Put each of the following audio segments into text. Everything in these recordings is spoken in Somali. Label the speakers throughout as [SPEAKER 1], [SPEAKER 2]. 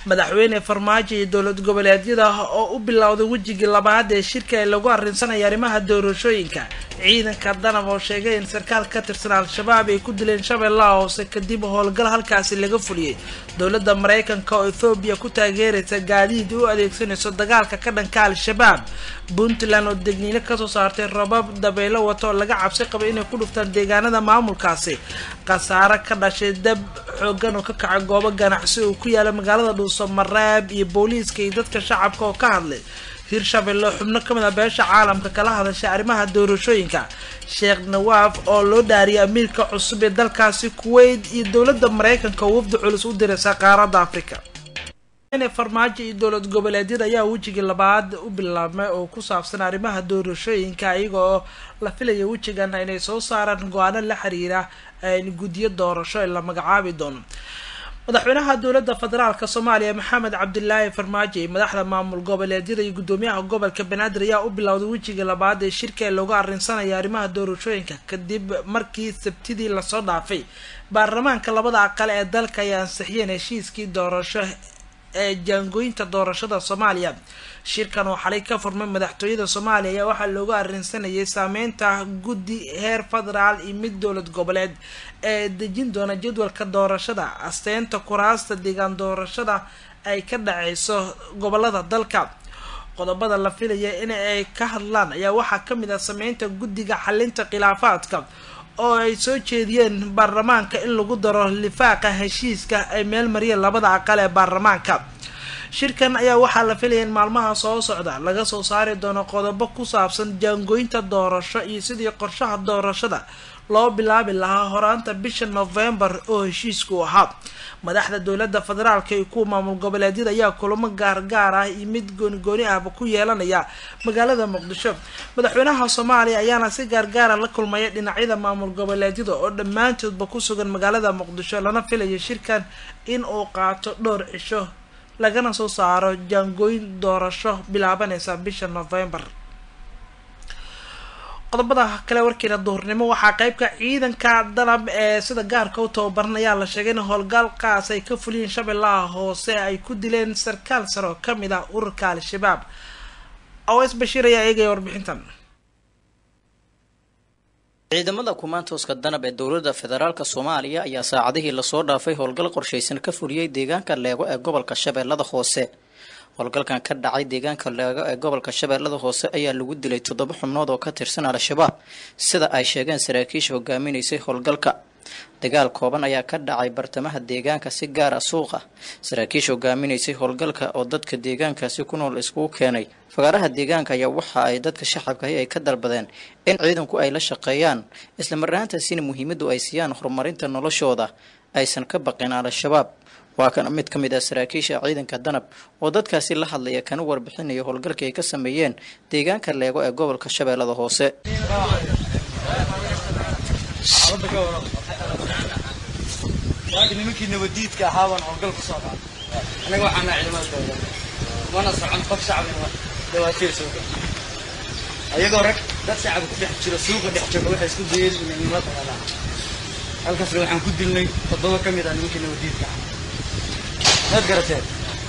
[SPEAKER 1] madaxweyne farmaajo iyo dowlad goboleedyada oo u bilowday wejigii labaad ee shirka ee lagu arrinsanaya arrimaha doorashooyinka ciidanka danab oo sheegay in sarkaal ka tirsan al-shabaab ay ku dileen shabeellaha hoose kadib howlgal halkaasi laga fuliyey dowladda mareykanka oo ethoobiya ku taageeraysa gaadiid u adeegsanayso dagaalka ka dhanka al-shabaab puntland oo degniino kasoo saartay rabab dabeelo wato oo laga cabsi qabay inay ku dhuftaan deegaanada maamulkaasi khasaare ka dhashay dab xoogan oo ka kacay goobo ganacsi oo ku yaala magaalada dhuuso mareeb iyo booliiska iyo dadka shacabka oo ka hadlay hirshabelle xubno ka mid a beesha caalamka kala hadashay arrimaha doorashooyinka sheekh nawaaf oo loo dhaariyay amiirka cusub ee dalkaasi kuwait iyo dowladda mareykanka oo wafdi culus u diraysa qaaradda africa farmaajo iyo dowlad goboleedyada ayaa wejigii labaad u bilaabmay oo ku saabsan arrimaha doorashooyinka iyaga oo la filaya wejigan inay soo saaraan go-aano la xiriira guddiyo doorasho ee la magacaabi doono madaxweynaha dowladda federaalk soomaaliya maxamed cabdilaahi farmaajo iyo madaxda maamul goboleedyada iyo guddoomiyaha gobolka banaadir ayaa u bilowday wejigii labaad ee shirka ee looga arrinsanaya arrimaha doorashooyinka kadib markii sabtidii lasoo dhaafay baarlamaanka labada aqal ee dalka ay ansixiyeen heshiiskii doorasho ee jaangooyinta doorashada soomaaliya shirkan oo xalay ka furmay madaxtooyada soomaaliya ayaa waxaa looga arrinsanayay saameynta guddi heer federaal iyo mid dowlad goboleed ee dejin doona jadwalka doorashada asteynta kuraasta deegaan doorashada ay ka dhaceyso gobolada dalka qodobada la filaya in ay ka hadlaan ayaa waxaa kamid ah sameynta guddiga xalinta khilaafaadka oo ay soo jeediyeen baarlamaanka in lagu daro lifaaqa heshiiska ay meel mariyeen labada aqal ee baarlamaanka shirkan ayaa waxaa la filaya in maalmaha soo socda laga soo saari doono qodobo ku saabsan jaangooynta doorasho iyo sidii qorshaha doorashada loo bilaabi lahaa horaanta bisha novembar oo heshiisku ahaa madaxda dowladda federaalka iyo kuwa maamul goboleedyada ayaa kulamo gaargaar ah iyo mid goonigooni ahba ku yeelanaya magaalada muqdisho madaxweynaha soomaaliya ayaana si gaargaara la kulmaya dhinacyada maamul goboleedyada oo dhammaantoodba ku sugan magaalada muqdisho lana filaya shirkan in uu qaato dhowr cisho lagana soo saaro jaangooyin doorasho bilaabanaysa bisha novembar qodobada kale warkiina duhurnimo waxaa qeybka ciidanka danab ee sida gaarka u tababaran ayaa la sheegay in howlgalkaas ay ka fuliyeen shabeellaha hoose ay ku dileen sarkaal sare oo kamid ah ururka al-shabaab aws bashiir ayaa eegaya warbixintan
[SPEAKER 2] ciidamada kumaantooska danab ee dowladda federaalk soomaaliya ayaa saacadihii lasoo dhaafay howlgal qorshaysan ka fuliyey deegaanka leego ee gobolka shabeellada hoose howlgalkan ka dhacay deegaanka leego ee gobolka shabeellada hoose ayaa lagu dilay toddoba xubnood oo ka tirsan al-shabaab sida ay sheegeen saraakiisha hogaaminaysay howlgalka dagaal kooban ayaa ka dhacay bartamaha deegaanka si gaar a suuqa saraakiisha hogaaminaysay howlgalka oo dadka deegaankaasi ku nool iskugu keenay fagaaraha deegaanka ayaa waxa ay dadka shacabkahi ay ka dalbadeen in ciidanku ay la shaqeeyaan islamarnaantaasina muhiimaddu ay siiyaan horumarinta noloshooda aysan ka baqin al-shabaab waa kana mid ka mid ah saraakiisha ciidanka danab oo dadkaasi la hadlaya kana warbixinaya howlgalkii ay ka sameeyeen deegaanka leego ee gobolka shabeellada hoose
[SPEAKER 3] nimankii nabadiidka ahaa baan howlgal ku soo qaaday anaga waxaana ciidamada dowlada mana socon qof shacabina dhawaatiir suuqa ayagoo rag dad shacabka ku dhex jiro suuqa dhex jooga waxay isku dayeen inay nala dagaadaan halkaasna waxaan ku dilnay toddoba ka mid ah nimankii nabadiidka ahaa maad garateen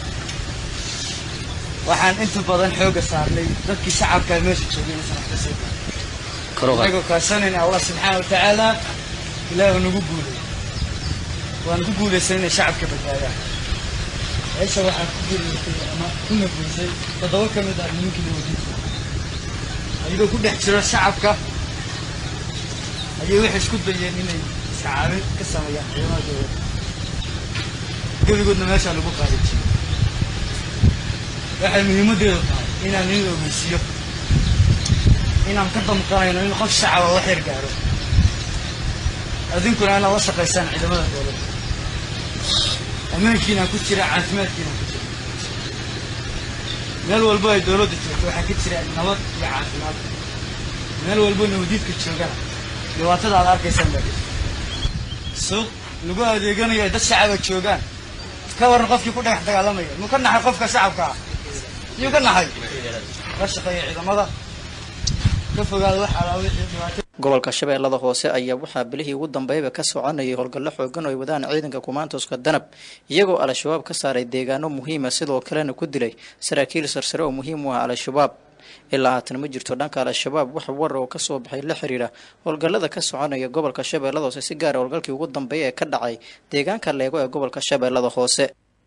[SPEAKER 3] waxaan inta badan xooga saarnay dadkii shacabka meesha joogay inaysan wax ka soo gaarin anagoo kaashanayna allah subxaana watacaala ilaahu nagu guulay waan ku guulaysan inay shacabka badbaadaan meesha waxaan ku guulaystay ama ku naguysay toddoba ka mid ah nimankii nabadiidka ayagoo ku dhex jiro shacabka ayay waxay isku dayeen inay iskacaabin ka sameeyaan ciidamada dowladda gebigoodna meeshaa lagu qaadijiyey waxay muhiimaddeedu tahay inaan in ogeysiiyo inaan ka damqanayno in qof shacaba wax yar gaaro adinkuna inaad la shaqaysaan ciidamada dowladda ammaankiinaan ku jira caafimaadkiinaan ku jira meel walbo ay dowladda joogto waxaa ka jira nabad iyo caafimaad meel walbo nabadiidka joogana dhibaatada aad arkaysaan baa jirta suuq lagu adeeganayo ay dad shacaba joogaan ka waran qofkii ku dhagax dagaalamaya muu ka naxay qofka shacabka ah miyuu ka naxay la shaqeeya ciidamada ka fogaada wax alaa wixii dhibaato
[SPEAKER 2] gobolka shabeellada hoose ayaa waxaa bilihii ugu dambeeyaba ka soconayay howlgallo xoogan oo ay wadaan ciidanka kumaantooska danab iyagoo al-shabaab ka saaray deegaano muhiima sidoo kalena ku dilay saraakiil sarsare oo muhiim u ah al-shabaab ilaa haatan ma jirto dhanka al-shabaab wax war oo kasoo baxay la xiriira howlgallada ka soconaya gobolka shabeellada hoose si gaara howlgalkii ugu dambeeya ee ka dhacay deegaanka leego ee gobolka shabeellada hoose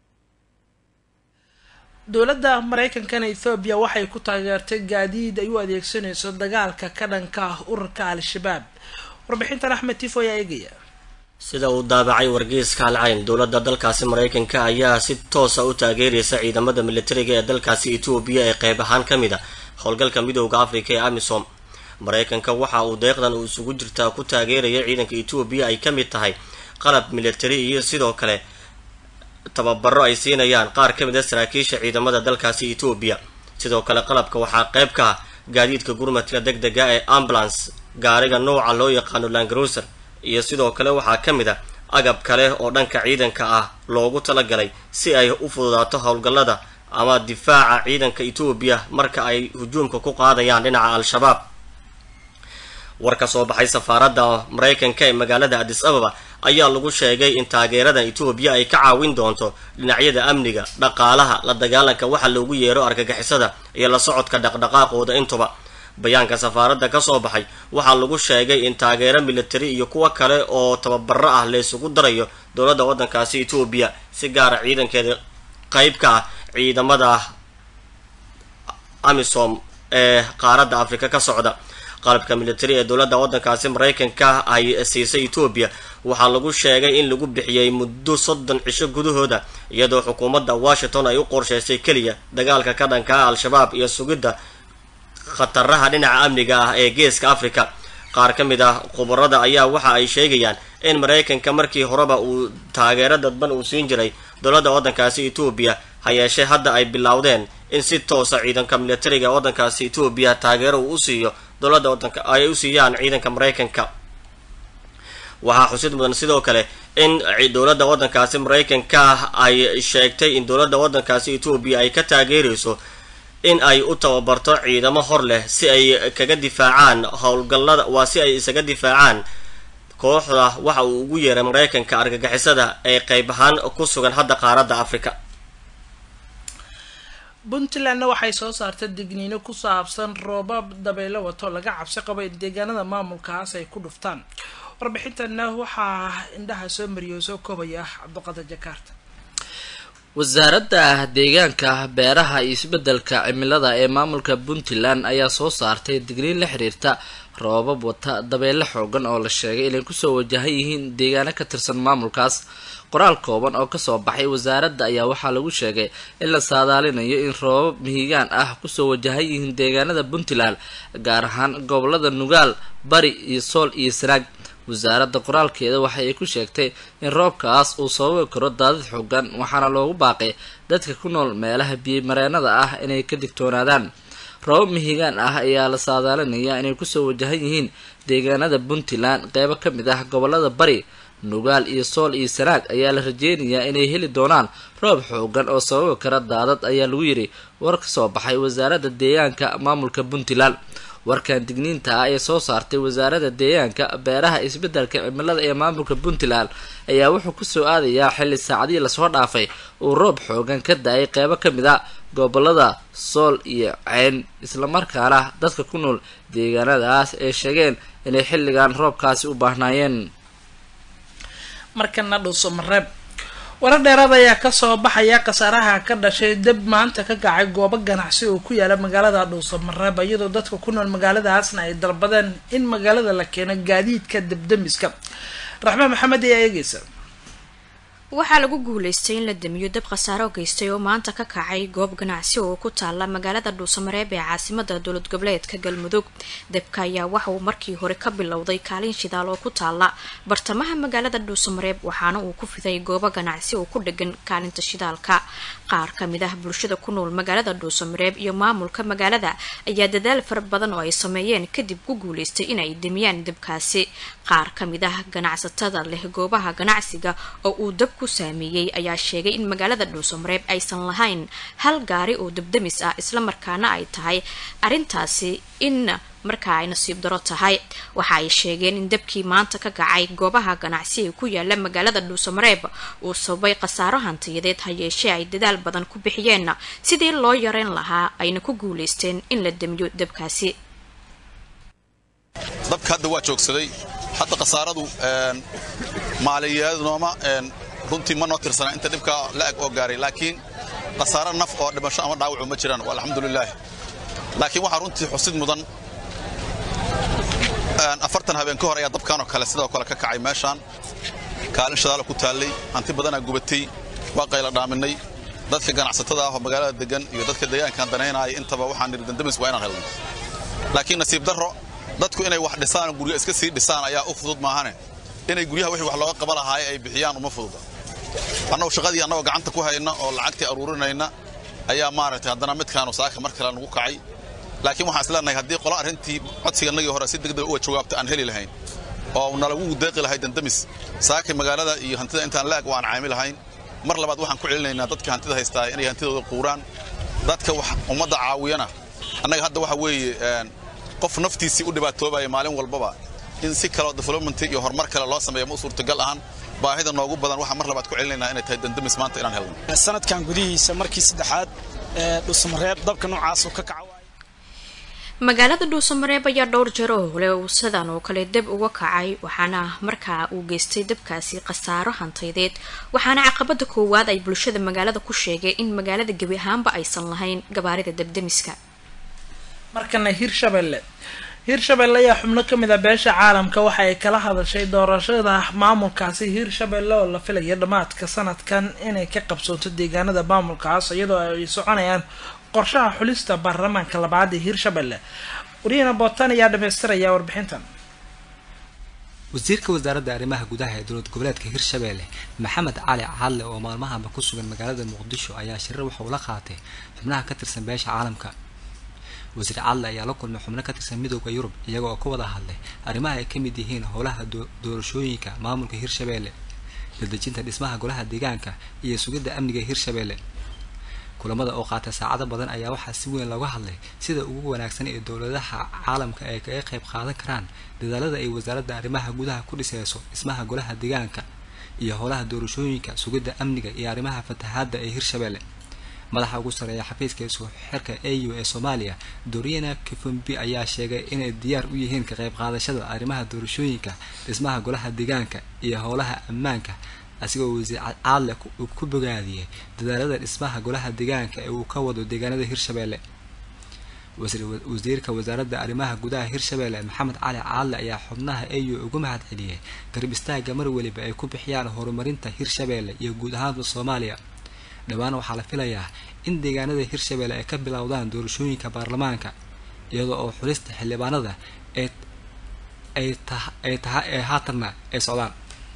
[SPEAKER 1] dowladda mareykankana ethoobiya waxay ku taageertay gaadiid ay u adeegsanayso dagaalka ka dhanka ah ururka al-shabaab warbixintan axmed tifo ayaa eegaya
[SPEAKER 4] sida uu daabacay wargeyska halcayn dowladda dalkaasi mareykanka ayaa si toosa u taageeraysa ciidamada militariga ee dalkaasi etoobiya ee qeyb ahaan ka mid a howlgalka midooda afrika ee amisom mareykanka waxa uu deeqdan uu isugu jirtaa ku taageeraya ciidanka etoobiya ay ka mid tahay qalab militari iyo sidoo kale tababaro ay siinayaan qaar ka mid a saraakiisha ciidamada dalkaasi etoobiya sidoo kale qalabka waxaa qeyb ka ah gaadiidka gurmadka deg dega ee ambulance gaariga nooca loo yaqaano langaruser iyo sidoo kale waxaa ka mid a agab kale oo dhanka ciidanka ah loogu talagalay si ay u fududaato howlgallada ama difaaca ciidanka etoobiya marka ay hujuumka ku qaadayaan dhinaca al-shabaab war ka soo baxay safaaradda mareykanka ee magaalada adis ababa ayaa lagu sheegay in taageeradan etoobiya ay ka caawin doonto dhinacyada amniga dhaqaalaha la dagaalanka waxa loogu yeero argagixisada iyo la socodka dhaqdhaqaaqooda intuba bayaanka safaaradda kasoo baxay waxaa lagu sheegay in taageero militari iyo kuwo kale oo tababaro ah laysugu darayo dowladda waddankaasi etoobiya si gaara ciidankeeda qeyb ka ah ciidamada amisom ee qaaradda afrika ka socda qalabka militari ee dowladda waddankaasi mareykanka ay siisay etoobiya waxaa lagu sheegay in lagu bixiyey muddo soddon cisho gudahooda iyadoo xukuumadda washington ay u qorsheysay keliya dagaalka ka dhanka ah al-shabaab iyo sugidda khataraha dhinaca amniga ah ee geeska africa qaar ka mid ah khubarada ayaa waxa ay sheegayaan in mareykanka markii horeba uu taageero dadban uu siin jiray dowladda waddankaasi etoobiya ha yeeshee hadda ay bilowdeen in si toosa ciidanka militariga ee waddankaasi etoobiya taageero uu u siiyo dowladda waddanka ay u siiyaan ciidanka mareykanka waxaa xusid mudan sidoo kale in dowladda waddankaasi mareykanka ay sheegtay in dowladda waddankaasi etoobiya ay ka taageerayso in ay u tababarto ciidamo hor leh si ay kaga difaacaan howlgallada waa si ay isaga difaacaan kooxda waxa uu ugu yeeray mareykanka argagixisada ee qeyb ahaan ku sugan hadda qaaradda africa
[SPEAKER 1] puntlandna waxay soo saartay digniino ku saabsan roobab dabaylo wato laga cabsi qabo in deegaanada maamulkaas ay ku dhuftaan warbixintana waxaa indhaha soo mariyay soo koobaya cabdiqadir jakaarta
[SPEAKER 5] wasaaradda deegaanka beeraha iyo isbeddelka cimilada ee maamulka puntland ayaa soo saartay digniin la xiriirta roobab wata dabeyle xoogan oo la sheegay inay kusoo wajahan yihiin deegaano ka tirsan maamulkaas qoraal kooban oo kasoo baxay wasaaradda ayaa waxaa lagu sheegay in la saadaalinayo in roobab mihigaan ah kusoo wajahan yihiin deegaanada puntland gaar ahaan gobolada nugaal bari iyo sool iyo sanaag wasaaradda qoraalkeeda waxa ay ku sheegtay in roobkaas uu sababi karo daadad xoogan waxaana loogu baaqay dadka ku nool meelaha biyomareenada ah inay ka digtoonaadaan roobab mihigaan ah ayaa la saadaalinayaa inay kusoo wajahan yihiin deegaanada puntland qeybo ka mid ah gobolada bari nugaal iyo sool iyo sanaag ayaa la rajeynayaa inay heli doonaan roob xoogan oo sababi kara daadad ayaa lagu yidhi war ka soo baxay wasaaradda deegaanka maamulka puntland warkan digniinta ah ee soo saartay wasaaradda deegaanka beeraha isbeddelka cimilada ee maamulka puntland ayaa wuxuu kusoo aadayaa xilli saacadihii lasoo dhaafay uu roob xoogan ka da-ay qeybo ka mid a gobolada sool iyo ceyn islamarkaana dadka ku nool deegaanadaas ay sheegeen inay xilligan roobkaasi u baahnaayeen
[SPEAKER 1] markana dhuuso mareeb warar dheeraad ayaa kasoo baxaya khasaaraha ka dhashay dab maanta ka kacay goobo ganacsi oo ku yaala magaalada dhuuso mareeb iyadoo dadka ku nool magaaladaasna ay dalbadeen in magaalada la keeno gaadiidka dabdamiska raxmaan maxamed ayaa eegeysa
[SPEAKER 6] waxaa lagu guuleystay in la damiyo dab khasaaro geystay oo maanta ka kacay goob ganacsi oo ku taala magaalada dhuusamareeb ee caasimada dowlad goboleedka galmudug dabka ayaa waxa uu markii hore ka bilowday kaalin shidaal oo ku taala bartamaha magaalada dhuusamareeb waxaana uu ku fiday goobo ganacsi oo ku dhegan kaalinta shidaalka qaar ka mid ah bulshada ku nool magaalada dhuusamareeb iyo maamulka magaalada ayaa dadaal fara badan oo ay sameeyeen kadib ku guuleystay inay damiyaan dabkaasi qaar ka mid ah ganacsatada leh goobaha ganacsiga oo uu dabku ku saameeyey ayaa sheegay in magaalada dhuusamareeb aysan lahayn hal gaari oo dabdamis ah islamarkaana ay tahay arrintaasi in markaa ay nasiib daro tahay waxa ay sheegeen in dabkii maanta ka kacay goobaha ganacsi ee ku yaala magaalada dhuusamareeb uu sababay khasaaro hantiyadeed ha yeeshee ay dadaal badan ku bixiyeen sidii loo yareyn lahaa ayna ku guulaysteen in la damiyo dabkaasi
[SPEAKER 7] dabka hadda waa joogsaday hadda khasaaradu maaliyadooma runtii ma noo tirsana inta dhibka la-eg oo gaaray laakiin khasaaro naf oo dhimasho ama dhaawacu ma jiraan alxamdulilaah laakiin waxaa runtii xusid mudan afartan habeen ka hor ayaa dabkanoo kale sidoo kale ka kacay meeshaan kaalin shadaala ku taallay hanti badanaa gubatay waa qayla dhaaminay dadka ganacsatada ah oo magaalada degan iyo dadka deegaankan danaynaya intaba waxaan nidhi dandamis waa inaan helno laakiin nasiib darro dadku inay wax dhisaan guryo iska sii dhisaan ayaa u fudud maahane inay guryaha wixii wax looga qaba lahaay ay bixiyaan uma fududa annagu shaqadii annagoo gacanta ku hayna oo lacagtii aruurinayna ayaa maaragtay haddana midkaanu saaka mar kale nagu kacay laakiin waxaan isleenahay haddii qola arrintii codsiganagii hore si degdeg uga jawaabta aan heli lahayn oo nalagu deeqi lahay dandamis saakay magaalada iyo hantida intaan laag waan caami lahayn mar labaad waxaan ku celinaynaa dadka hantida haystaa inay hantidooda quuraan dadka wax ummadda caawiyana annaga hadda waxa weeye qof naftiisii u dhibaatoobaya maalin walbaba in si kaleo development iyo horumar kale loo sameeyo ma u suurtagal ahan baahida noogu badan waxaan mar labaad ku celinaynaa inay tahay dandamis maanta inaan helno
[SPEAKER 8] sanadkan gudihiisa markii saddexaad ee dhusmareeb dabka noocaas ka kaca
[SPEAKER 6] magaalada dhuusamareeb ayaa dhowr jeer oo hole uu sidan oo kale dab uga kacay waxaana markaa uu geystay dabkaasi khasaaro hantaydeed waxaana caqabada koowaad ay bulshada magaalada ku sheegay in magaalada gebi ahaanba aysan lahayn gabaarida dabdamiska
[SPEAKER 1] markana hirshabelle hirshabelle ayaa xubno kamid a beesha caalamka waxa ay kala hadashay doorashada maamulkaasi hirshabelle oo la filaya dhammaadka sanadkan inay ka qabsoonto deegaanada maamulkaas iyadoo ay soconayaan qorshaha xulista baarlamaanka labaad ee hirshabelle wariyana bootan ayaa dhamaystiraya warbixintan
[SPEAKER 9] wasiirka wasaaradda arrimaha gudaha ee dowlad goboleedka hirshabelle maxamed cali cadle oo maalmahanba ku sugan magaalada muqdisho ayaa shirar waxa uu la qaatay xubnaha ka tirsan beesha caalamka wasiir cadle ayaa la kulmay xubno ka tirsan midooda yurub iyaga oo ka wada hadlay arrimaha ay ka mid yihiin howlaha doorashooyinka maamulka hirshabelle dadejinta dhismaha golaha deegaanka iyo sugidda amniga hirshabelle kulamada oo qaatay saacado badan ayaa waxaa si weyn looga hadlay sida ugu wanaagsan ee dowladaha caalamka ay kaga qayb qaadan karaan dadaalada ay wasaaradda arrimaha gudaha ku dhiseyso dhismaha golaha deegaanka iyo howlaha doorashooyinka sugidda amniga iyo arrimaha fatahaadda ee hirshabelle madaxa ugu sareeya xafiiska isku xirka a u ee soomaaliya doriana kifumbi ayaa sheegay inay diyaar u yihiin ka qayb qaadashada arrimaha doorashooyinka dhismaha golaha deegaanka iyo howlaha ammaanka asigoo wasiir caadle ku bogaadiyey dadaalada dhismaha golaha deegaanka ee uu ka wado deegaanada hirshabelle wasiirka wasaaradda arrimaha gudaha hirshabelle maxamed cali caadle ayaa xubnaha a u ugu mahad celiyey garab istaaga mar weliba ay ku bixiyaan horumarinta hirshabelle iyo guud ahaanba soomaaliya dhowaan waxaa la filayaa in deegaanada hirshabelle ay ka bilowdaan doorashooyinka baarlamaanka iyadoo oo xulista xildhibaanada ay tahay ee haatanna ay socdaan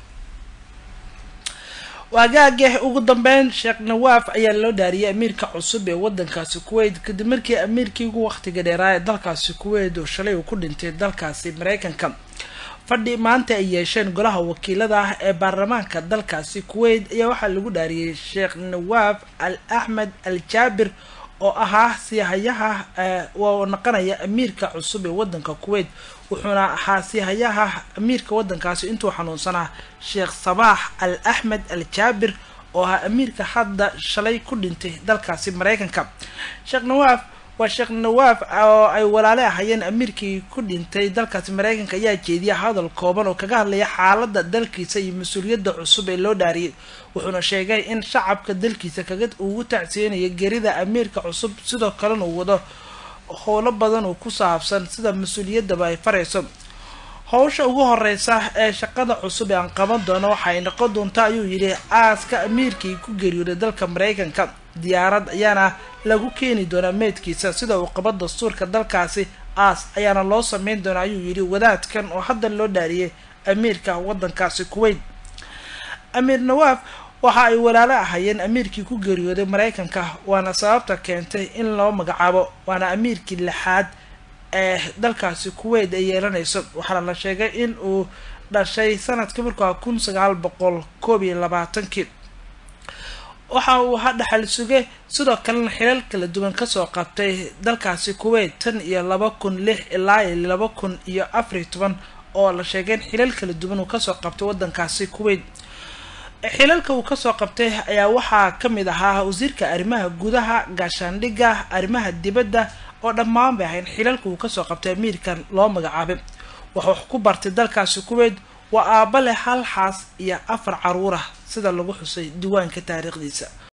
[SPEAKER 1] waagaage ugu dambeyn sheekh nawaaf ayaa loo dhaariyay amiirka cusub ee wadankaasi kuwait kadib markii amiirkii ugu waqtiga dheeraa ee dalkaasi kuwait oo shalay uu ku dhintay dalkaasi mareykanka fadhi maanta ay yeesheen golaha wakiilada ah ee baarlamaanka dalkaasi kuwait ayaa waxaa lagu dhaariyey sheekh nawaaf al axmed al jaabir oo ahaa siihayaha waa naqanaya amiirka cusub ee wadanka kuwait wuxuuna ahaa siihayaha amiirka wadankaasi intuu xanuunsanaa sheekh sabaax al axmed al jaabir oo ahaa amiirka hadda shalay ku dhintay dalkaasi mareykanka sheekh nawaaf waa sheekh nawaaf oo ay walaale ahayeen amiirkii ku dhintay dalkaasi mareykanka ayaa jeediya hadal kooban oo kaga hadlaya xaalada dalkiisa iyo mas-uuliyadda cusub ee loo dhaariyay wuxuuna sheegay in shacabka dalkiisa kaga ugu tacsiinayo gerida amiirka cusub sidoo kalena uu wado howlo badan oo ku saabsan sida mas-uuliyaddaba ay farayso howsha ugu horeysa ee shaqada cusub ee aan qaban doono waxay noqon doontaa ayuu yidhi aaska amiirkii ku geeriyooday dalka mareykanka diyaarad ayaana lagu keeni doonaa meydkiisa sida uu qabo dastuurka dalkaasi aas ayaana loo sameyn doonaa ayuu yidhi wadaadkan oo hadda loo dhaariyay amiirka wadankaasi kuwait amiir nawaaf waxa ay walaalo ahayeen amiirkii ku geeriyooday mareykanka waana sababta keentay in loo magacaabo waana amiirkii lixaad ee dalkaasi kuwait ay yeelanayso waxaana la sheegay in uu dhashay sanadkii markaa kun sagaal boqol koob iyo labaatankii waxa uu ahaa dhaxal suge sidoo kalena xilal kala duwan kasoo qabtay dalkaasi kuweyt tan iyo laba kun lix ilaa iyo laba kun iyo afariyo toban oo la sheegay in xilal kala duwan uu kasoo qabtay wadankaasi kuweyt xilalka uu kasoo qabtay ayaa waxaa kamid ahaa wasiirka arrimaha gudaha gaashaandhigga arrimaha dibadda oo dhammaan bay ahayn xilalka uu kasoo qabtay amiirkan loo magacaabay wuxuu wax ku bartay dalkaasi kuweyt waa aaba leh hal xaas iyo afar caruur ah sida lagu xusay diiwaanka taariikhdiisa